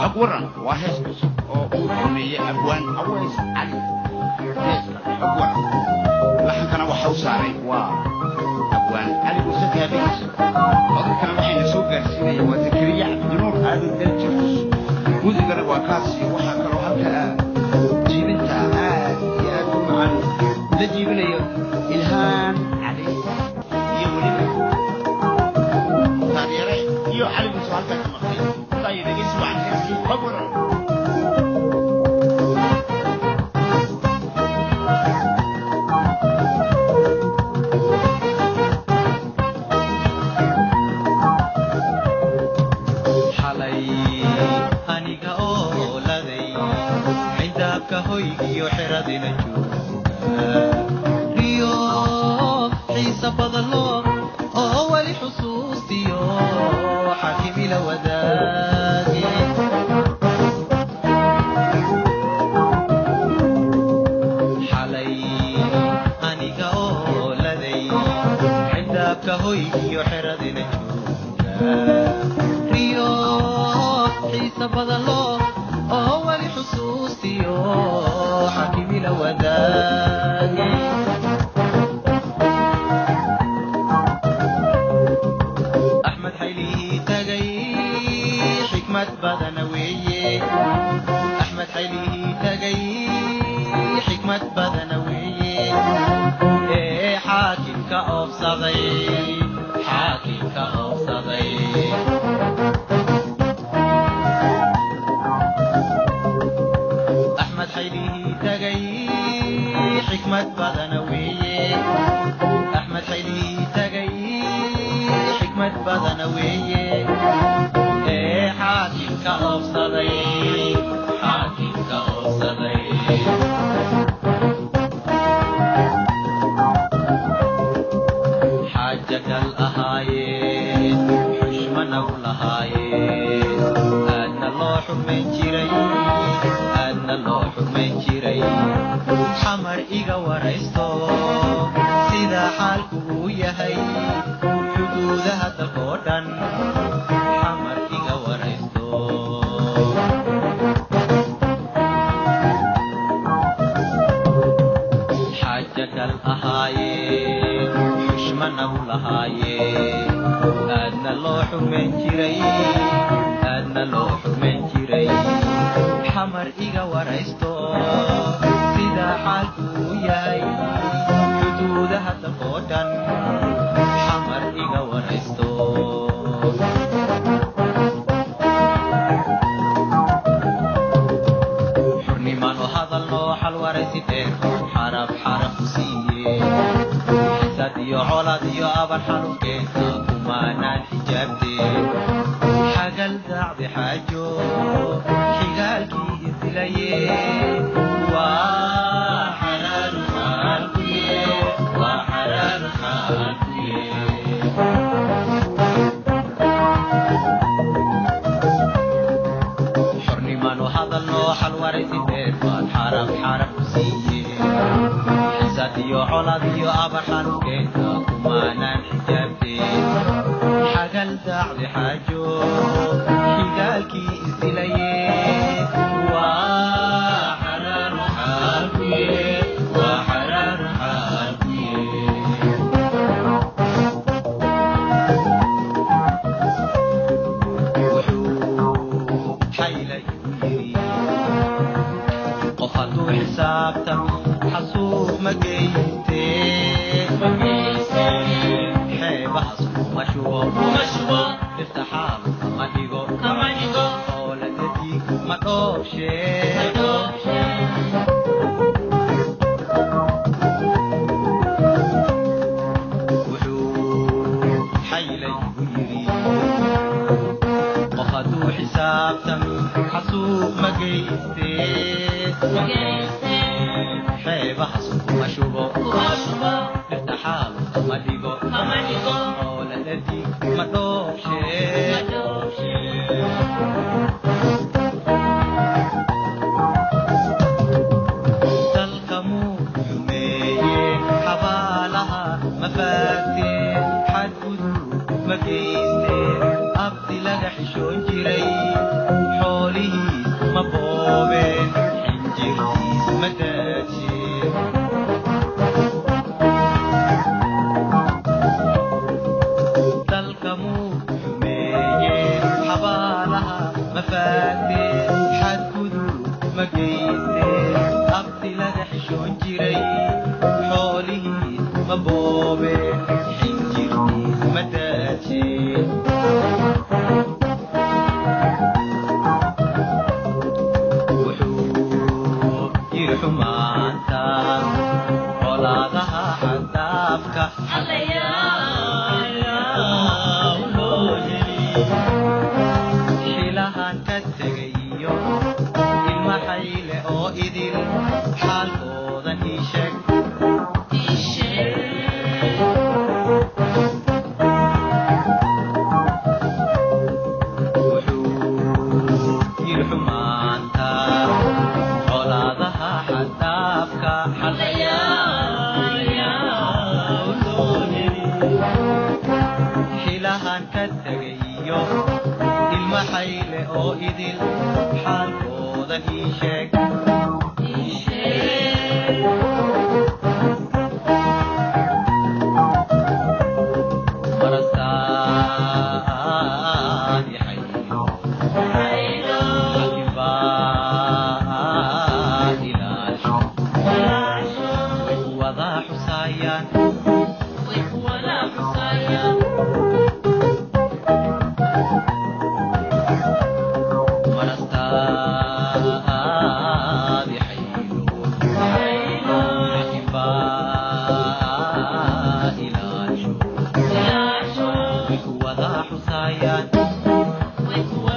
xogwaran waa hees cusub oo uu sameeyey abwaan aweys cali heeska xogwaran laxankana waxa u saaray waa abwaan cali muuse kaabiis codadkana waxayna soo gaarsiinaya waa zakariya cabdinuur aadan daljir muusigana waa kaasi waxaa kaloo halka ah jiibinta aad iyo aad u macaan la jiibinayo ilhaan cali iyo weliba taageere iyo cali muuse halkaa ka maqlay intaa iyo dhegeysi wacan heeskii xogwaran xalay aniga oo laday cindaabka hoygiyo xeradina jooga riyo xiisa badalo oo weli xusuustiyo xakimila wadaagi xalay aniga oo laday cindaabka hoygiyo xeradina jooga riyo xiisa badalo oo weli xusuustiyo xakimila wadaagi axmed xaylihii tagay xikmad badana weeye axmed xaylihii tagay xikmad badana weeye ee xaakimka oobsaday xaakimka oobsaday axmed xaylihii tagay xikmad badana weeye axmed xaylihii tagay xikmad badana weeye ee xaakimka oobsaday xaakimka oobsaday xaaja gal ahaayeen xushmana u lahaayeen aadna loo xurmayn jiray aadna loo xurmayn jiray xamar iga waraysto sida xaalku uu yahay xuduudaha dalkoo dhan xamar iga waraysto xaaja gal ahaayeen xushmana u lahaayeen aadna loo xurmayn jiray aadna loo xurmayn jiray xamar iga waraysto sida xaalku uu yahay xuduudaha dalkoo dhan xamar iga waraysto xurnimaanu hadalno xalwaraysi dheer xarab xarab ku siiye xisad iyo colaad iyo abar xanuunkeenta kumaanaan xijaabteen xagal daacdi xaajo xigaalkii isilaye waa xaraaru xaalkuye waa xaraaru xaalkuye xornimaanu hadalno xalwaraysi dheer baad xarab xarab ku siiye xisad iyo colaad iyo abar xanuunkeenta kumaanaan xijaabteen xagal daacdi xaajo xigaalkii isilaye waa xaraaru xaalkuye waa xaraaru xaalkuye wuxuu xaylay u yidhi qof hadduu xisaabtan xasuuq ma geyste xeebahaas kuma shubo irtaxaal kama dhigo ooladadii ma dhoobshe wuxuu xaylay u yidhi qof hadduu xisaabtan xasuuq ma geyste xeebahaas kuma shubo irtaxaal kama dhigo ooladadii ma dhoobshe dalka muu xumeeye xabaalaha ma faagteen xadgudub ma geysteen abdi laga xishoon jiray xoolihii xaakamuu xumeeyeen xabaalaha mafaagteen xadgudub ma geysteen abti laga xishoon jiray xoolihiis ma boobeen xinjirtiis ma daajeen wuxuu yiri xumaanta colaadaha xadaafka xilahan ka tegayo ilma xayle oo idil xaalkoodan ii sheeg wuxuu yiri xumaanta colaadaha xadaafka xilahan ka tegayo ilma xayle oo idil xaalkoodan ii sheeg marasaadi xaylo laakiin baa ilaasho way wada xusaayaan marasaadi xaylo laakiin baa ilaasho way wada xusaayaan